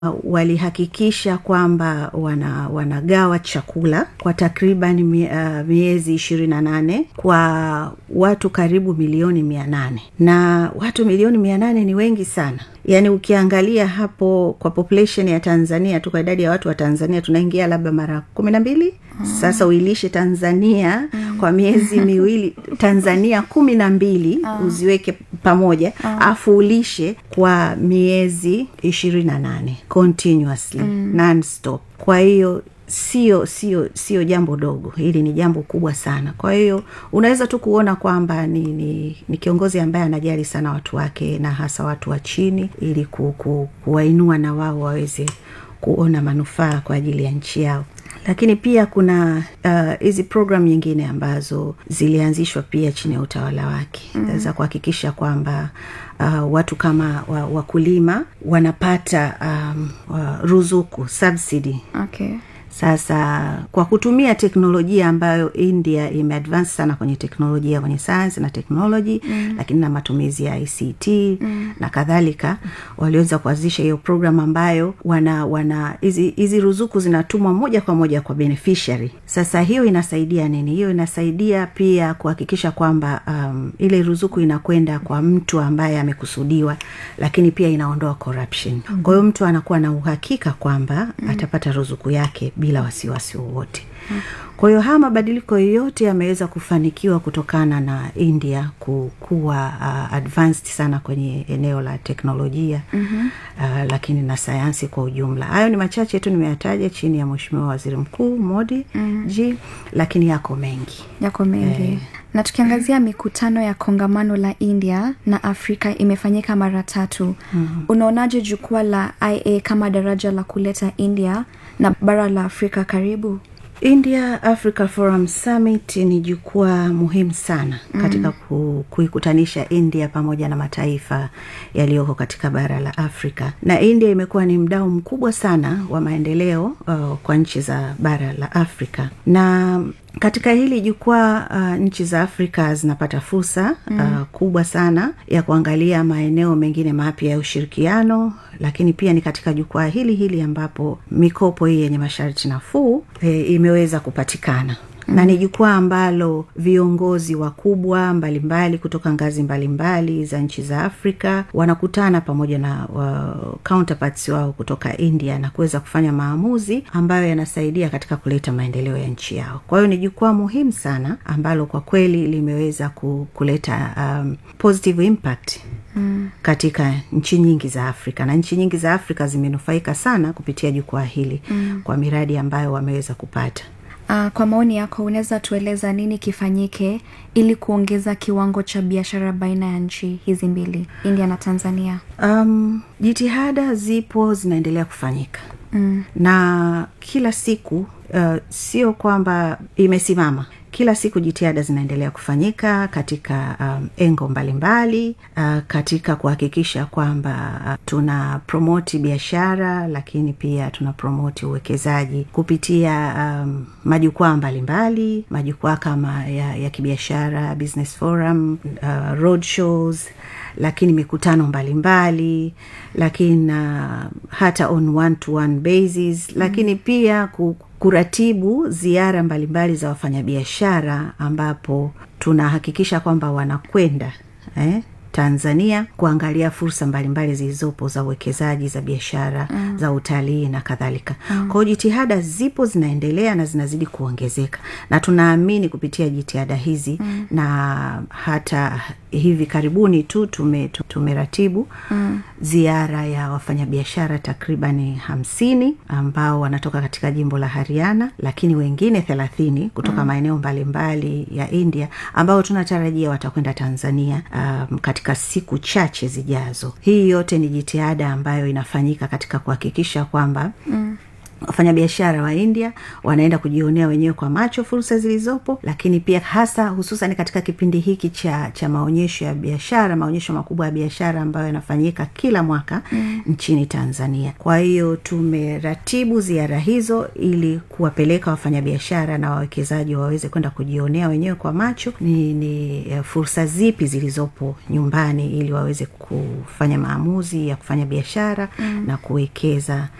walihakikisha kwamba wana, wanagawa chakula kwa takriban mie, uh, miezi ishirini na nane kwa watu karibu milioni mia nane na watu milioni mia nane ni wengi sana yaani ukiangalia hapo kwa population ya tanzania tu kwa idadi ya watu wa tanzania tunaingia labda mara kumi na mbili mm. sasa uilishe tanzania mm. kwa miezi miwili tanzania kumi na mbili mm. uziweke pamoja mm. afu ulishe kwa miezi ishirini na nane continuously mm. non-stop kwa hiyo sio sio sio jambo dogo hili ni jambo kubwa sana kwa hiyo unaweza tu kuona kwamba ni, ni, ni kiongozi ambaye anajali sana watu wake na hasa watu wa chini ili ku, ku, kuwainua na wao waweze kuona manufaa kwa ajili ya nchi yao lakini pia kuna hizi uh, program nyingine ambazo zilianzishwa pia chini ya utawala wake mm. za kuhakikisha kwamba uh, watu kama wa, wakulima wanapata um, uh, ruzuku subsidy okay sasa kwa kutumia teknolojia ambayo india imeadvance sana kwenye teknolojia kwenye sayansi na teknoloji mm. lakini na matumizi ya ict mm. na kadhalika waliweza kuanzisha hiyo program ambayo wana wana hizi ruzuku zinatumwa moja kwa moja kwa beneficiary sasa hiyo inasaidia nini hiyo inasaidia pia kuhakikisha kwamba um, ile ruzuku inakwenda kwa mtu ambaye amekusudiwa lakini pia inaondoa corruption mm. kwa hiyo mtu anakuwa na uhakika kwamba mm. atapata ruzuku yake bila wasiwasi wowote hmm. kwa hiyo haya mabadiliko yote yameweza kufanikiwa kutokana na india kuwa uh, advanced sana kwenye eneo la teknolojia mm-hmm. uh, lakini na sayansi kwa ujumla hayo ni machache tu nimeyataja chini ya mweshimiwa waziri mkuu modi mm-hmm. ji lakini yako mengi yako mengi eh, na tukiangazia mikutano ya kongamano la india na afrika imefanyika mara tatu mm-hmm. unaonaje jukwaa la ia kama daraja la kuleta india na bara la afrika karibu india africa forum summit ni jukwaa muhimu sana mm. katika ku, kuikutanisha india pamoja na mataifa yaliyoko katika bara la afrika na india imekuwa ni mdao mkubwa sana wa maendeleo uh, kwa nchi za bara la afrika na katika hili jukwaa uh, nchi za afrika zinapata fursa mm. uh, kubwa sana ya kuangalia maeneo mengine mapya ya ushirikiano lakini pia ni katika jukwaa hili hili ambapo mikopo hii yenye masharti nafuu e, imeweza kupatikana Mm. na ni jukwaa ambalo viongozi wakubwa mbalimbali kutoka ngazi mbalimbali mbali za nchi za afrika wanakutana pamoja na uh, counterparts wao kutoka india na kuweza kufanya maamuzi ambayo yanasaidia katika kuleta maendeleo ya nchi yao kwa hiyo ni jukwaa muhimu sana ambalo kwa kweli limeweza kuleta um, positive impact Mm. katika nchi nyingi za afrika na nchi nyingi za afrika zimenufaika sana kupitia jukwaa hili mm. kwa miradi ambayo wameweza kupata Uh, kwa maoni yako unaweza tueleza nini kifanyike ili kuongeza kiwango cha biashara baina ya nchi hizi mbili india na tanzania um, jitihada zipo zinaendelea kufanyika mm. na kila siku uh, sio kwamba imesimama kila siku jitihada zinaendelea kufanyika katika um, engo mbalimbali mbali, uh, katika kuhakikisha kwamba uh, tuna promoti biashara lakini pia tuna promoti uwekezaji kupitia um, majukwaa mbalimbali majukwaa kama ya, ya kibiashara business forum uh, road shows lakini mikutano mbalimbali mbali, lakini uh, hata on one to one basis lakini mm. pia ku, kuratibu ziara mbalimbali za wafanyabiashara ambapo tunahakikisha kwamba wanakwenda eh, tanzania kuangalia fursa mbalimbali zilizopo za uwekezaji za biashara mm. za utalii na kadhalika mm. kwao jitihada zipo zinaendelea na zinazidi kuongezeka na tunaamini kupitia jitihada hizi mm. na hata hivi karibuni tu tume, tumeratibu mm. ziara ya wafanyabiashara takribani hamsini ambao wanatoka katika jimbo la hariana lakini wengine thelathini kutoka mm. maeneo mbalimbali ya india ambao tunatarajia watakwenda tanzania um, katika siku chache zijazo hii yote ni jitihada ambayo inafanyika katika kuhakikisha kwamba mm wafanyabiashara wa india wanaenda kujionea wenyewe kwa macho fursa zilizopo lakini pia hasa hususan katika kipindi hiki cha cha maonyesho ya biashara maonyesho makubwa ya biashara ambayo yanafanyika kila mwaka mm. nchini tanzania kwa hiyo tumeratibu ziara hizo ili kuwapeleka wafanyabiashara na wawekezaji waweze kwenda kujionea wenyewe kwa macho ni, ni fursa zipi zilizopo nyumbani ili waweze kufanya maamuzi ya kufanya biashara mm. na kuwekeza